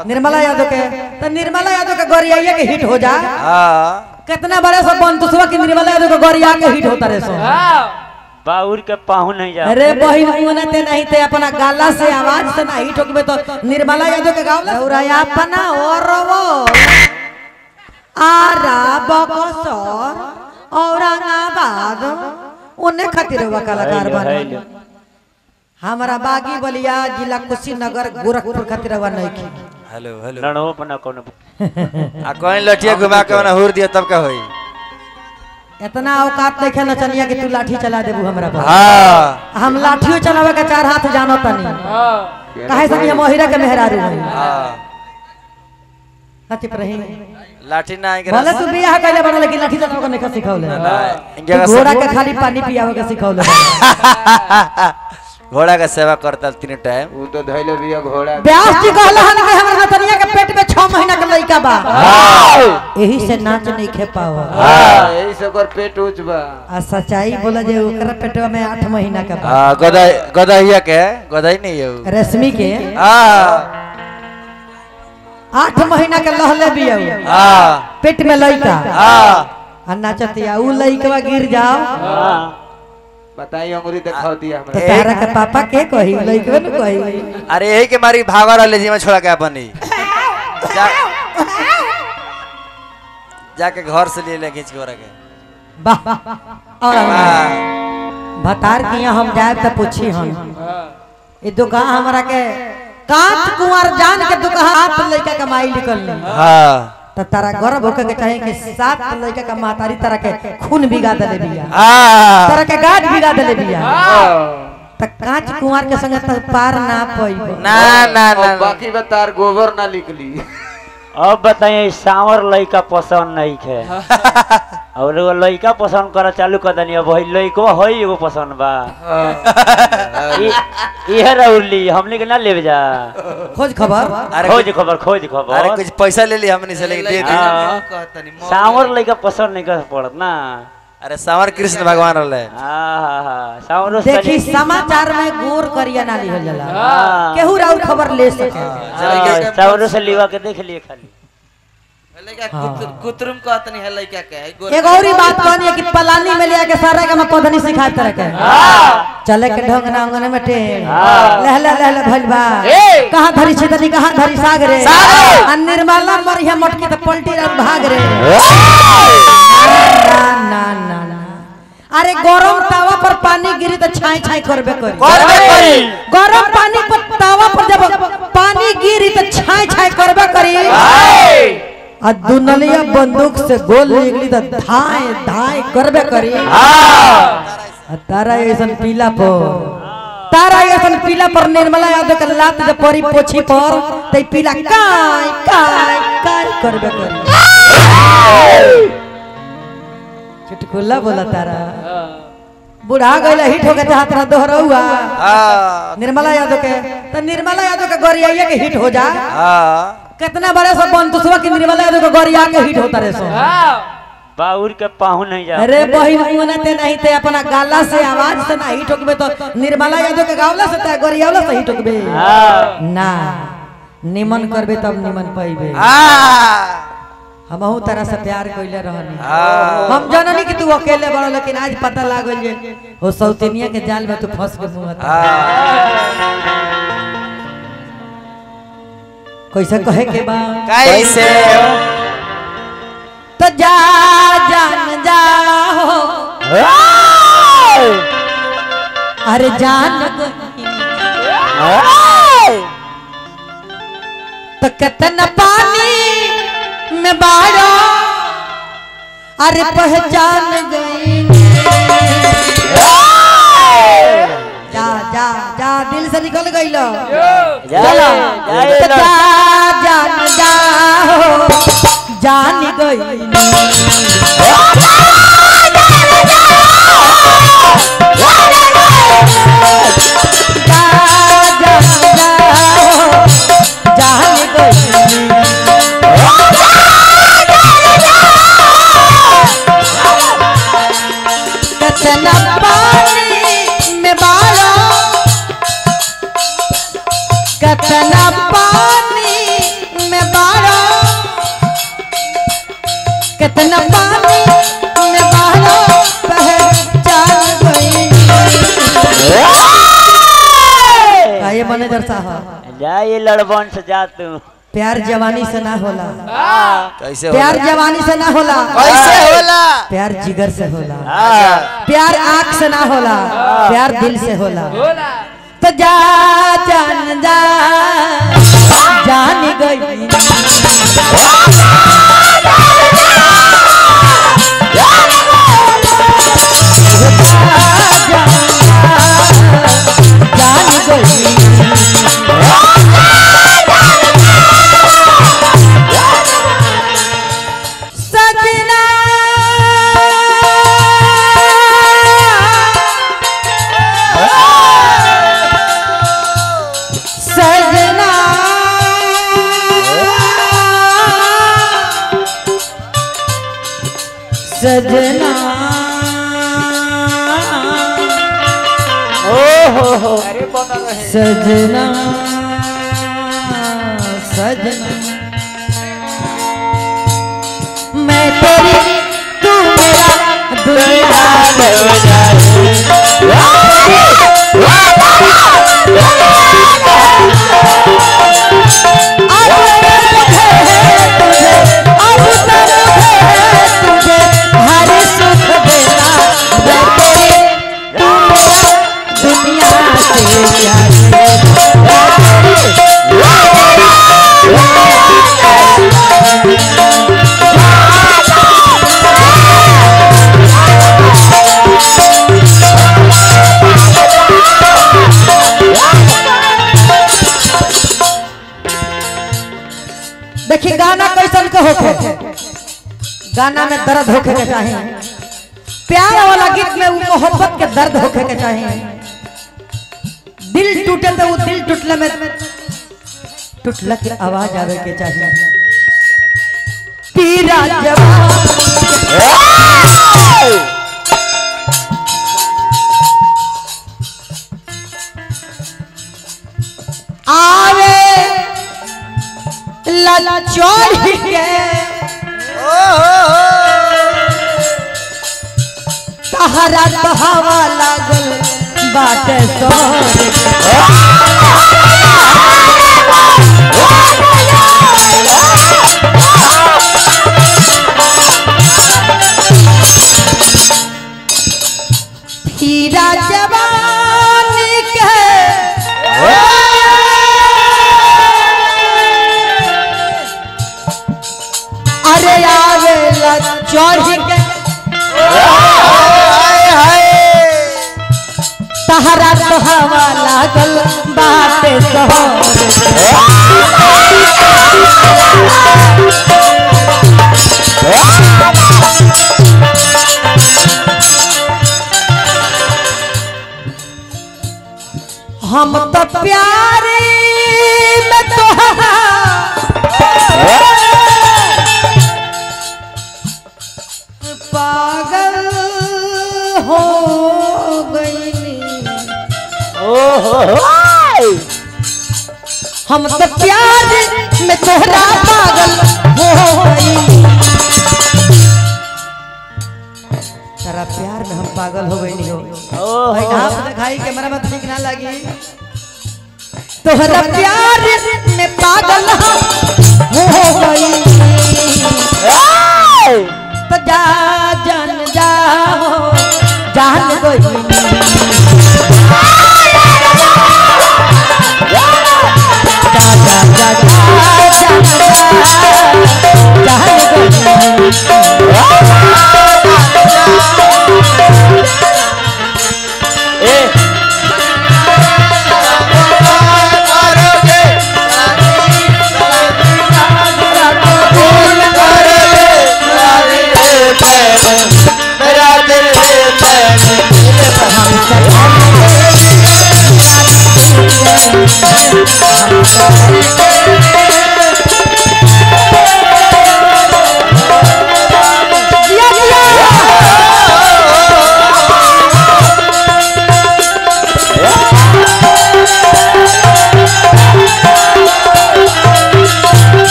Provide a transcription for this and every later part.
निर्मला यादव के तो निर्मला यादव के गोरिया के हिट हो जा हाँ कितना बड़े सब बंतुसवा की निर्मला यादव के गोरिया के हिट होता रे सो बाउर के पाहु नहीं जा अरे बहिन मुने ते नहीं ते अपना गाला से आवाज से ना हिट होके तो निर्मला यादव के गावला और अपना और वो आरा बकसर औरंगाबाद उन्हें खातिर हुआ कलाकार बन हमारा बागी बलिया जिला कुशीनगर गोरखपुर खातिर हुआ नहीं की हेलो हेलो लड़ो अपना कोनो आ कोई लठिया घुमा के मना हुर दिया तब का होई इतना औकात नहीं खेल चलिए कि तू लाठी चला देबू हमरा पर हाँ हम लाठियो चलावे के चार हाथ जानो तनी काहे से हम ओहिरा के मेहरारू हई हाँ सच रही लाठी ना आएंगे भले तू बियाह कइले बड़ा लेकिन लाठी चलावे के नहीं सिखौले इनके का घोड़ा के खाली पानी पियावे के सिखौले घोड़ा का सेवा करता तीन टाइम उ तो धैले बिया घोड़ा व्यास जी कहला हन कि हमर नतनिया के पेट में 6 महीना के लइका बा यही से नाच नहीं खे पाव हाँ, यही से ओकर पेट ऊंच बा आ सच्चाई बोला जे ओकरा पेटवा में 8 महीना के बा हाँ गदाई गदाइया के गदाई नहीं है वो। रेशमी के हाँ 8 महीना के लहले बिया उ। हाँ पेट में लइका हाँ आ नाचतिया उ लइकवा गिर जाओ बताई अंगुरी दिखाओ दिया तो हमरा तारा के पापा के कही लइकवे न कही अरे यही के मारी भागा रहा जी में छोड़ा के अपन ही जा जाके घर से ले ले खींच के ओरा के वाह और हाँ भतार किया हम जाए तो पूछी हम ये दुकान हमरा के कांच कुंवर जान के दुकान आप लइका कमाई निकल हाँ तो तारा गर्व होके के चाहे कि सात लइका का महतारी तारा के खून बिगा देले बिया हाँ तारा के गाज बिगा देले बिया त कांच कुंवर के संगे त पार ना पइबो ना ना ना अब बाकी बतार गोबर ना निकली अब बताइए सांवर लइका पसंद नहीं खे और एगो लइका पसंद करा चालू कर दनी अब वही लइको हई एगो पसंद बा इ- इहे रउली हमने के ना लेवे जा खोज खबर अरे खोज कुछ- खबर खोज अरे खबर कुछ पैसा ले ली हमने से लेके दे दी हाँ। सांवर लइका पसंद नहीं कर पड़त ना अरे संवर कृष्ण भगवान रहे हाँ सांवरो देखी समाचार में गोर करिया ना लिहल जाला हाँ। केहू राउर खबर ले सके सांवरो से लिवा के देख लिए खाली कुतरुम कहतनी है लइका के है गोर एगो और ही बात कहनी है कि पलानी में लिया के सारा का मैं पधनी सिखाए तरह के चले के ढंग ना अंगन में टेढ़ लहले लहले भइल बा कहां धरी छितनी कहां धरी सागरे आ निर्मला मरिया मटकी त पलटी और भाग रे ना ना ना ना अरे गरम तावा पर पानी गिरी तो छाई छाई करबे करी करबे करी। गरम पानी पर तावा पर जब पानी गिरी तो छाई छाई करबे करी आ दुनलिया बंदूक से गोल निकली तो धाए धाए करबे करी आ तारा ऐसन पीला पर तारा ऐसन पीला पर निर्मला यादव के लात जब परी पोछी पर ते पीला काय काय काय करबे करी चुटकुला बोला तारा बुढ़ा गइला हिट हो गए हाथ रहा दोहरौआ हाँ निर्मला यादव के तो निर्मला यादव के गोरिया के हिट हो जा हाँ कितना बड़े सब बंतुसवा की निर्मला यादव के गोरिया के हिट होता रे सो बाउर के पाहु नहीं जा अरे बहिन मुने ते नहीं ते अपना गाला से आवाज से ना हिट होकबे तो निर्मला यादव के गावला से ते गोरियावला से हिट होकबे हाँ ना निमन करबे तब निमन पाइबे हाँ हमहू तरह से प्यार कइले रहनी हाँ हम जननी कि तू अकेले बड़ लेकिन आज पता लागल जे हो सौतेनिया के जाल में तू फंस के मुंह कैसे कहे के बा कैसे तो जा जान जा हो अरे जान तो कितना पानी में बाड़ा अरे पहचान गई जा जा जा दिल से निकल गई लो चलो तो जा जान जा हो जान गई जा जान जा हो जान गई कितना पानी में बाड़ा कितना पानी मैनेजर साहब जा ये लड़बन से जा तू प्यार जवानी से ना होला कैसे प्यार होला जवानी से ना होला कैसे होला प्यार जिगर से होला हाँ प्यार आँख से ना होला प्यार दिल से होला तो जा जान जा जान गई जान गई सजना सजना सजना ओ हो हो अरे बना रहे सजना सजना मैं तेरी तू मेरा दुनिया दुनिया से प्यार देखिए गाना कैसन के होखे गाना में दर्द होखे के चाहिए प्यार वाला गीत में वो मोहब्बत के दर्द होखे के चाहिए दिल टूटे तो वो दिल टूटले में टूटला के आवाज आवे के चाहिए पीरा जवान आवे लला चढ़ के तहरा तो हवा लागल बाटे सोर हीरा जवानी के अरे आवे ला चढ़ के तहरा तो हवा लागल बाटे सोर हम तो प्यारे में तोहरा पागल हो गईली ओ हो हो हम तो प्यार में तोहरा पागल हो गईली तेरा प्यार में हम पागल हो गईली हो ओ भाई हो आप दिखाई कैमरा में ठीक ना लगी तोहरा प्यार में पागल हम हो गई तो जा जान जाओ जान गई जा जा जा जा जान जान गई ए जिया जिया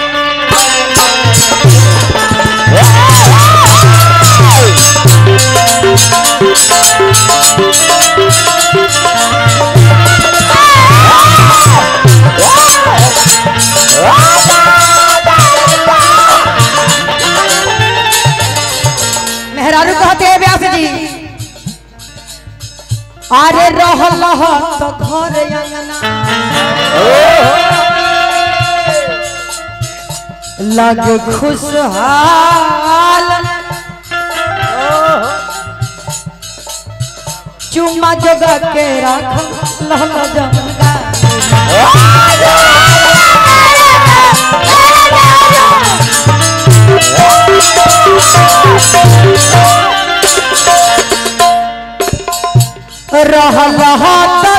ए अरे रहल तो घर अंगना लगे खुशहाल चुम्मा जगा के राख लहल जमगा रहल तो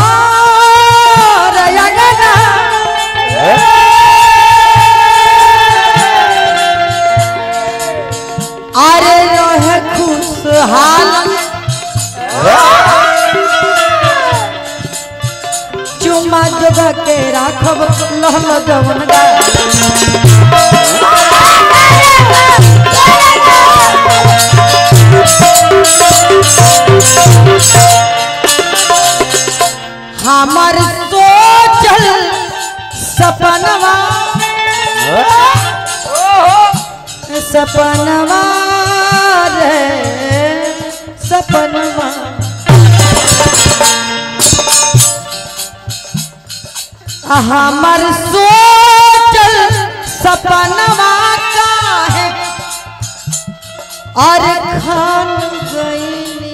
घर अंगना अरे रहे खुशहाल चुम्मा जगह के राखब लहल जवन गा हमार सोचल सपनवा सपनवा रे सपनवा हमार सोचल सपनवा काहे और खान गईली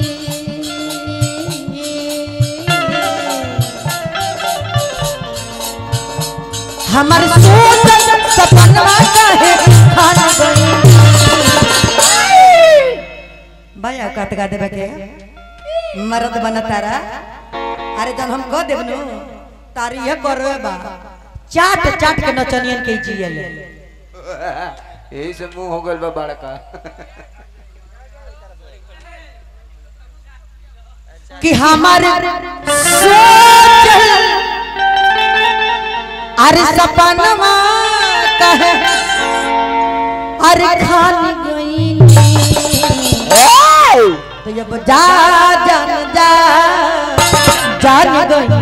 हमार सोचल सपनवा काहे खान गईली भैया कत गा देबे के मर्द बन तारा अरे जब हम कह देबनु तारी ये करवे बा चाट चाट के नचनियन के जियल यही से मुंह हो गल बा बड़का कि हमारे सोचल अरे सपनवा कहे अरे खान गई तो जब जा जान जा जान गई